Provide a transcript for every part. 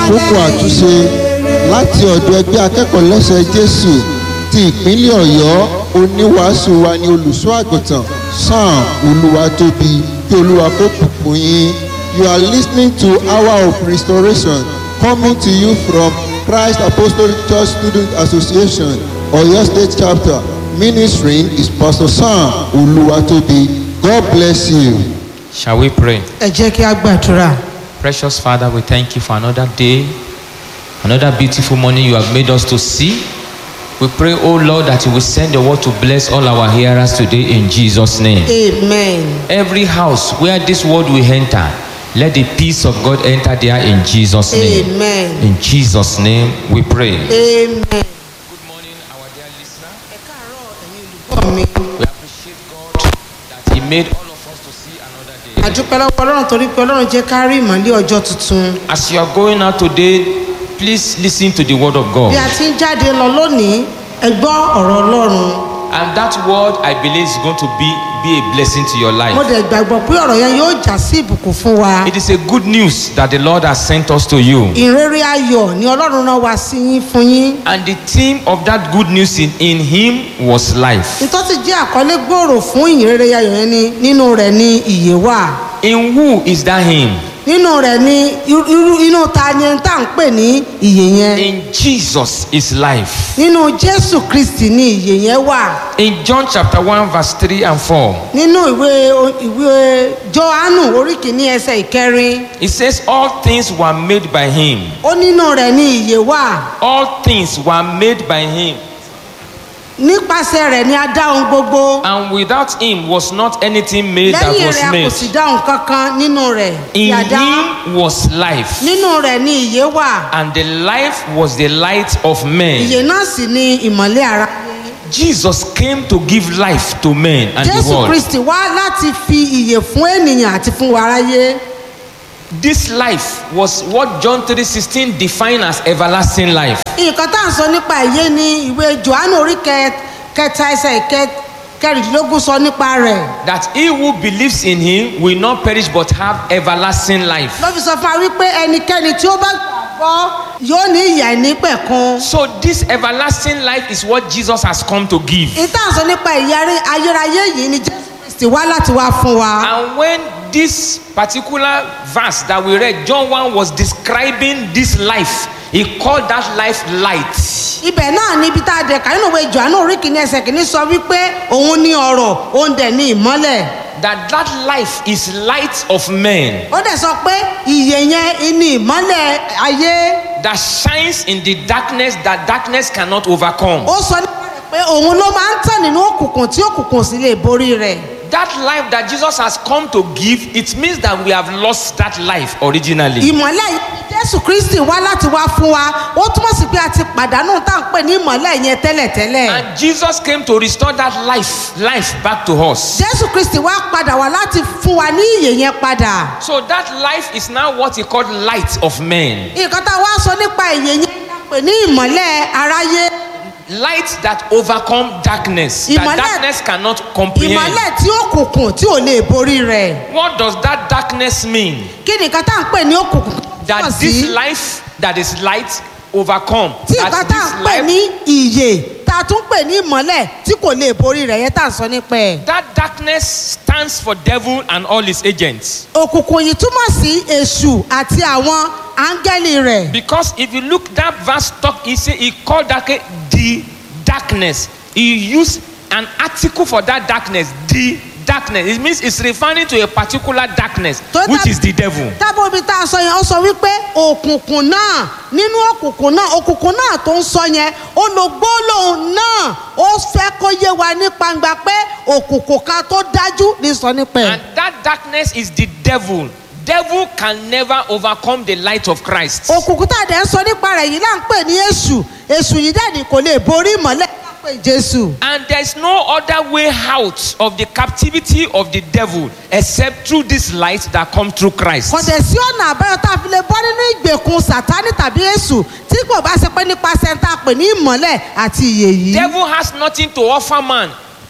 àkókò àtúnṣe láti ọ̀dọ̀ ẹgbẹ́ akẹ́kọ̀ọ́ lẹ́sẹ̀ jésù ti ìpínlẹ̀ ọ̀yọ́ oníwàásù wa ní olùṣọ́ àgùntàn sam olúwatóbi kí olúwa kó bùkún yín you are listening to hour of restoration coming to you from christ apostolic church student association oyo state chapter ministering is pastor sam olúwatóbi god bless you. Shall we pray? ẹ jẹ́ kí a gbàdúrà Precious Father, we thank you for another day, another beautiful morning you have made us to see. We pray, oh Lord, that you will send your word to bless all our hearers today in Jesus' name. amen Every house where this word will enter, let the peace of God enter there in Jesus' name. amen In Jesus' name we pray. amen. Good morning, our dear listener. ẹ káàárọ̀ ẹ̀yin olùkọ́ mi. We appreciate God that He made all of us to see another day. àdúpẹ́ lọ́wọ́ ọlọ́run torí pé ọlọ́run jẹ́ ká rí ìmọ̀lẹ́ ọjọ́ tuntun. As you are going out today, please listen to the word of God. bí a ti ń jáde lọ lónìí ẹ gbọ́ ọ̀rọ̀ ọlọ́run. And that word, I believe, is going to be, be a blessing to your mo life. dẹ̀ gbàgbọ́ pé ọ̀rọ̀ yẹn yóò já sí ìbùkún fún wa. It is a good news that the Lord has sent us to you. ìrere ayọ̀ ni ọlọ́run náà wá sí yín fún yín. And the theme of that good news in, in Him was life. nítorí jẹ́ àkọlé gbòòrò fún ìrere ayọ̀ yẹn ni nínú rẹ̀ ni ìyè wà. In who is that Him? nínú rẹ̀ ni irú irú- inú ta ni ẹni tá à ń pè ní ìyè yẹn. In Jesus is life. nínú jésù kristi ni ìyè yẹn wà. In John chapter 1, verse 3 and 4, nínú ìwé ìwé johannu orí kìíní ẹsẹ̀ ìkẹrin it says, All things were made by Him. ó nínú rẹ̀ ní ìyè wà All things were made by Him. nípasẹ̀ rẹ̀ ni a dá ohun gbogbo And without Him was not anything made that lẹ́yìn was rẹ̀ a kò made. sì dá ohun kankan nínú rẹ̀ tí In a dá Him was life. nínú rẹ̀ ní ìyè wà and the life was the light of men. ìyè náà sì ni ìmọ̀lẹ́ ara Jesus came to give life to men and the jésù world. kristi wá láti fi ìyè fún ènìyàn àti fún wa aráyé This life was what John 3:16 defined as everlasting life. nǹkan tá à ń sọ nípa ìyè ni ìwé johannu orí kẹ- kẹta ẹsẹ̀ ìkẹ- kẹrìndínlógún sọ nípa rẹ̀. That he who believes in him will not perish but have everlasting life. ló fi sọ fún wa wípé ẹnikẹ́ni tí ó bá gbàgbọ́ yóò ní ìyà ìnípẹ̀kun. So this everlasting life is what Jesus has come to give. ìta sọ nípa ìyà rí- ayérayé yìí ni jésù kristi wá láti wá fún wa. And when this particular verse that we read, John 1 was describing this life, he called that life light. ibẹ̀ náà ni ibi tá a dẹ̀ ká nínú ìwé johannu orí kìíní ẹsẹ̀ kìíní sọ wípé òun ní ọ̀rọ̀ òun dẹ̀ ní ìmọ́lẹ̀. That that life is light of men. ó dẹ̀ sọ pé ìyè yẹn ní ìmọ́lẹ̀ ayé. that shines in the darkness that darkness cannot overcome. ó sọ nípa rẹ̀ pé òun ló máa ń tàn nínú òkùnkùn tí òkùnkùn sì lè borí rẹ̀. That life that Jesus has come to give, it means that we have lost that life originally. ìmọ̀lẹ̀ yìí jésù kristi wá láti wá fún wa ó túmọ̀ sí pé a ti pàdánù tá à ń pè ní ìmọ̀lẹ̀ yẹn tẹ́lẹ̀tẹ́lẹ̀. And Jesus came to restore that life, life back to us. jésù kristi wá padà wá láti fún wa ní ìyè yẹn padà. So that life is now what he called light of men. nǹkan tá a wá sọ nípa ìyè yẹn la pè ní ìmọ̀lẹ̀ aráyé Light that overcome darkness, that Ìmọ́lẹ̀- darkness cannot comprehend. ìmọ̀lẹ̀ tí òkùnkùn tí ò lè borí rẹ̀. What does that darkness mean? kí ni nǹkan tá à ń pè ní òkùnkùn túmọ̀ That sí this life that is light overcome. tí nǹkan That tá à ń this pè life ní ìyè tá a tún pè ní ìmọ̀lẹ̀ tí kò lè borí rẹ̀ yẹn tá à ń sọ nípa ẹ̀. That darkness stands for devil and all his agents. òkùnkùn yìí túmọ̀ sí èṣù àti àwọn áńgẹ́lì rẹ̀. Because if you look that verse talk, he say he called that ca- the darkness. He used an article for that darkness, the darkness. It means it's referring to a particular darkness, Tó which tá- is the devil. tábọ̀ omi tá a sọ yẹn ó sọ wípé òkùnkùn náà nínú òkùnkùn náà òkùnkùn náà tó ń sọ yẹn ó lo gbólóhùn náà ó fẹ́ kó yé wa ní gbangba pé òkùnkùn kan tó dájú ní sọ nípa ẹ̀. And that darkness is the devil. Devil can never overcome the light of Christ. òkùnkùn tá a dẹ̀ ń sọ nípa rẹ̀ yìí là ń pè ní èṣù èṣù yìí dẹ̀ ní kò lè borí ìmọ̀lẹ́ là ń pè ní jésù. And there's no other way out of the captivity of the devil except through this light that comes through Christ. kò dẹ̀ sí ọ̀nà àbáyọ tá a fi lè bọ́ nínú ìgbèkùn sàtánì tàbí èṣù tí kò bá ṣe pé nípasẹ̀ tá a pè ní ìmọ̀lẹ̀ àti ìyè yìí. Devil has nothing to offer man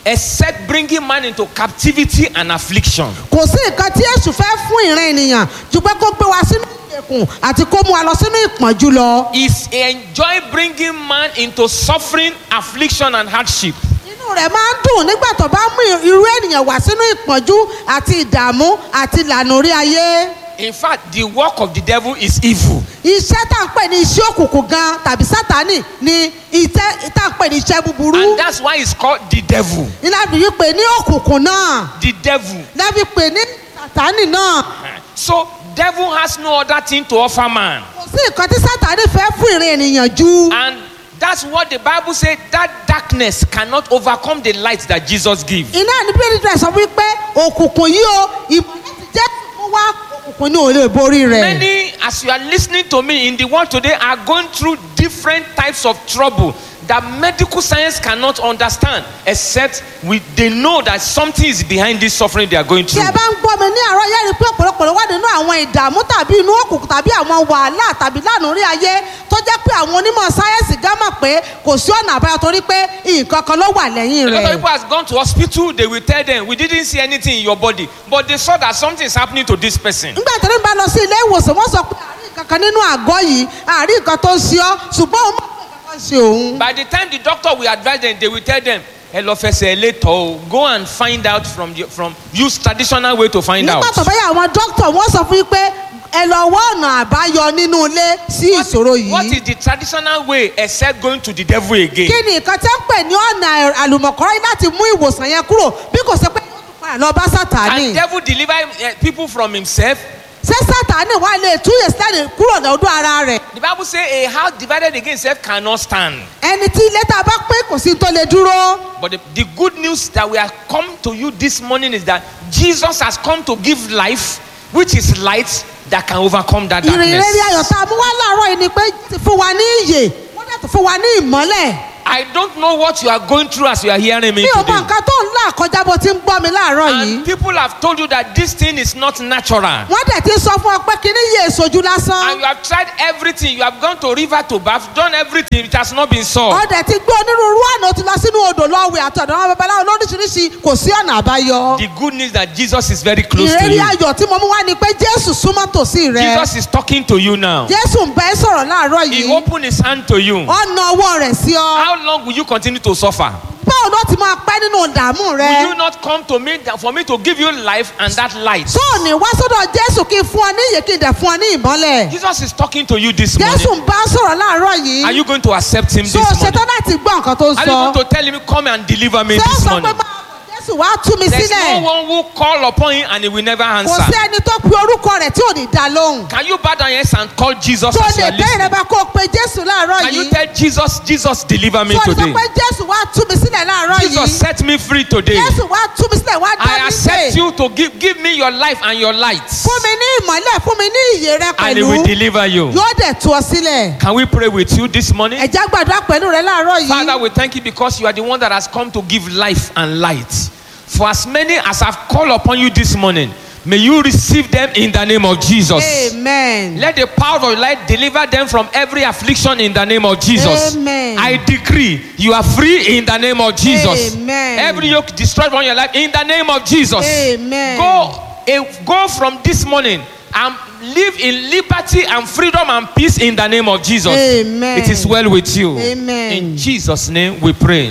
except bringing man into captivity and affliction. kò sí nǹkan tí èṣù fẹ́ fún ìran ènìyàn ju pé kó gbé wa sínú ìgbèkùn àti kó mú wa lọ sínú ìpọ́njú lọ. Is enjoy bringing man into suffering, affliction, and hardship. inú rẹ̀ máa ń dùn nígbà tó bá mú irú ènìyàn wá sínú ìpọ́njú àti ìdààmú àti ìlànà orí ayé. In fact, the work of the devil is evil. iṣẹ́ tá à ń pè ní iṣẹ́ òkùnkùn gan tàbí sátánì ni iṣẹ́ tá à ń pè ní iṣẹ́ búburú. And that's why it's called the devil. ìlànà yìí pè ní òkùnkùn náà The devil. lẹ́bi pè ní sátánì náà. So, devil has no other thing to offer man. kò sí nǹkan tí sátánì fẹ́ fún ìran ènìyàn ju. And that's what the Bible says that darkness cannot overcome the light that Jesus gives. iná ní bíbélì rẹ̀ sọ wípé òkùnkùn yìí o ìmọ̀lẹ́ ti jẹ́ kó wá òkùnkùn ní òun lè borí rẹ̀. Many, as you are listening to me in the world today, are going through different types of trouble that medical science cannot understand, except we, they know that something is behind this suffering they are going tí through. ẹ bá ń gbọ́ mi ní àárọ̀ yẹ́rì pé ọ̀pọ̀lọpọ̀ ló wà nínú àwọn ìdààmú tàbí inú òkùnkùn tàbí àwọn wàhálà tàbí lánàá orí ayé tó jẹ́ pé àwọn onímọ̀ sáyẹ́nsì gá mọ̀ pé kò sí ọ̀nà àbáyọ torí pé nǹkan kan ló wà lẹ́yìn A lot of rẹ̀. people has gone to hospital, they will tell them, we didn't see anything in your body, but they saw that something is happening to this person. nígbà tí wọ́n bá lọ sí ilé ìwòsàn wọ́n sọ pé àárín nǹkan kan nínú àgọ́ yìí àárín nǹkan tó ń ṣe ọ́ ṣùgbọ́n òun mọ̀ pé nǹkan kan ṣe òun. By the time the doctor will advise them, they will tell them, hello, fẹsẹ̀ later, oh, go and find out from the, from use traditional way to find out. nígbà tó bá yà àwọn dókítà wọ́n sọ fún yín pé ẹ lọ wá ọ̀nà àbáyọ nínú ilé sí ìṣòro What yìí. is the traditional way except going to the devil again? kí ni nǹkan tẹ́ ń pè ní ọ̀nà àlùmọ̀kọ́rọ́ láti mú ìwòsàn yẹn kúrò bí kò ṣe pé yóò tún padà lọ bá sátánì. Can devil deliver uh, people from himself? ṣé sátánì wà lè túyè sílẹ̀ kúrò lọ́dún ara rẹ̀. The Bible says a house divided against itself cannot stand. ẹni tí ilé tá a bá pín kò sí tó lè dúró. But the, the good news that we have come to you this morning is that Jesus has come to give life, which is light that can overcome that ìrìn rere ayọ̀ darkness. tá a mú wá láàárọ̀ yìí ni pé ti fún wa ní ìyè wọ́n dẹ̀ tún fún wa ní ìmọ́lẹ̀. I don't know what you are going through as you are hearing me mi ò mọ today. nǹkan tó ń là kọjá bó ti ń gbọ́ mi láàárọ̀ yìí. And people have told you that this thing is not natural. wọ́n dẹ̀ ti sọ fún ọ pé kíní yé èsojú And lásán. you have tried everything. You have gone to river to bath, done everything. It has not been solved. ọ̀dẹ̀ ti gbé onírúurú àná ó ti lọ sínú odò lọ́wẹ̀ àtọ̀dọ̀ àwọn babaláwo lóríṣiríṣi kò sí ọ̀nà àbáyọ. The good news that Jesus is very close to ìrírí you. ayọ̀ tí mo mú wá ni pé jésù súnmọ́ tòsí rẹ. Jesus is talking to you now. jésù ń bẹ́ sọ̀rọ̀ láàárọ̀ He yìí. opened his hand to you. ọ̀nà ọwọ́ rẹ̀ sí ọ. How long will you continue to suffer? báwo ló ti máa pẹ́ nínú ìdààmú Will rẹ. you not come to me that- for me to give you life and that light? tó o ní wá sọ́dọ̀ jésù kí n fún ọ ní ìyè kí n dẹ̀ fún ọ ní ìmọ́lẹ̀. Jesus is talking to you this jésù morning. ń bá sọ̀rọ̀ láàárọ̀ yìí. Are you going to accept him so this morning? ṣetán láti gbọ́ nǹkan tó ń Are you sọ. going to tell him, come and deliver me ṣé ó this sọ pé morning? máa bọ̀ jésù wá tú mi There's no sílẹ̀. one who call upon him and he will never kò sí answer. ẹni tó pe orúkọ rẹ̀ tí ò ní dá lóhùn. Can you bow down your heads and call Jesus tó as you lè are bẹ́ẹ̀ rẹ listening? bá kó o pe jésù láàárọ̀ Can you yìí. tell Jesus, Jesus, deliver me tó lè sọ today? pé jésù wá tú mi sílẹ̀ láàárọ̀ Jesus, yìí. set me free today. jésù wá tú mi sílẹ̀ wá dá I mi accept lé. you to give, give me your life and your light. fún mi ní ìmọ́lẹ̀ fún mi ní ìyè rẹ And he pẹ̀lú. will deliver you. yóò dẹ̀ tú ọ sílẹ̀. Can we pray with you this morning? ẹ̀já gbàdúrà pẹ̀lú rẹ láàárọ̀ Father, yìí. we thank you because you are the one that has come to give life and light. For as many as have called upon you this morning, may you receive them in the name of Jesus. amen. Let the power of light deliver them from every affliction in the name of Jesus. Amen. I decree you are free in the name of Jesus. Amen. Every yoke destroyed from your life in the name of Jesus. Amen. Go, eh, go from this morning and live in liberty and freedom and peace in the name of Jesus. Amen. It is well with you. Amen. In Jesus' name we pray.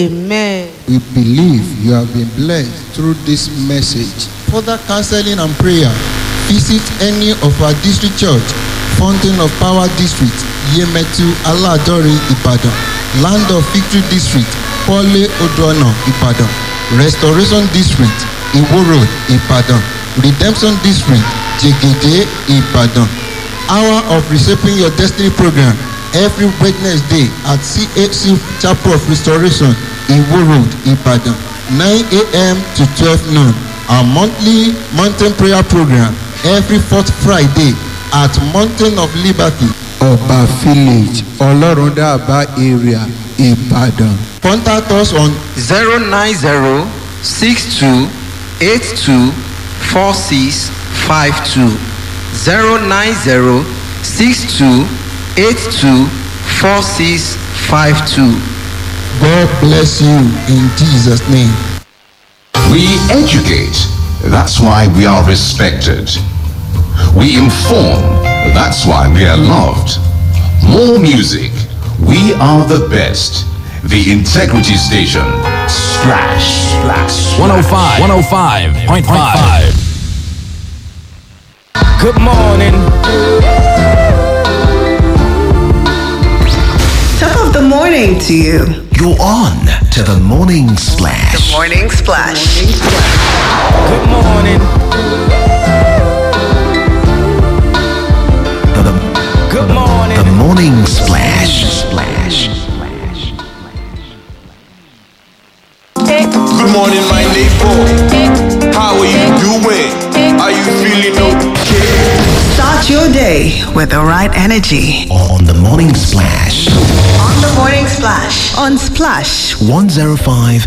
amen. We believe you have been blessed through this message. Further counseling and prayer, visit any of our district church, Fountain of Power District, Yemetu Aladori, Ibadan, Land of Victory District, Pole Odoana, Ibadan, Restoration District, Iwo Road, Ibadan, Redemption District, Jegede, Ibadan. Hour of Reshaping Your Destiny program every Wednesday at CHC Chapel of Restoration, Iwo Road, Ibadan, 9 a.m. to 12 noon. Our monthly mountain prayer program every fourth Friday at Mountain of Liberty, Ọba Village, Ọlọ́rundàbá area, Ìbàdàn. Contact us on zero nine zero six two eight two four six five two zero nine zero six two eight two four six five two God bless you in Jesus' name. We educate. That's why we are respected. We inform. That's why we are loved. More music. We are the best. The Integrity Station. Splash. Splash. 105, 105.5. Good morning. Top of the morning to you. You're on to the morning splash. Morning Splash. Good morning. The, the, Good morning. the morning splash. Splash. Good morning, my neighbor. How are you doing? Are you feeling okay? Start your day with the right energy. On the morning splash. On the Morning Splash. On Splash 105.5